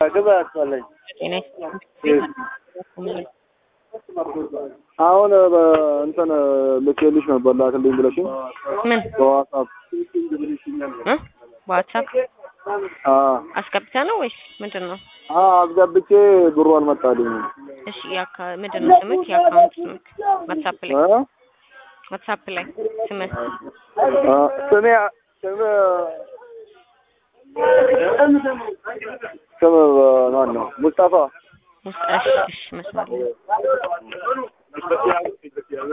ግባ ያስባለኝ ጤና ይስጥልኝ። አሁን እንትን ልኬልሽ ነበር ላክልኝ ብለሽኝ ምን በዋትሳፕ እ በዋትሳፕ አ አስገብተ ነው ወይስ ምንድን ነው? አ አስገብቼ ብሩ አልመጣልኝም። እሺ ያካ ምንድን ነው ስምክ? የአካውንት ስምክ ዋትሳፕ ላይ እ ዋትሳፕ ላይ ስምህ አ ስሜ ስም ስም ማን ነው? ሙስጠፋ ሙስጣሽ እሺ መስመር ላይ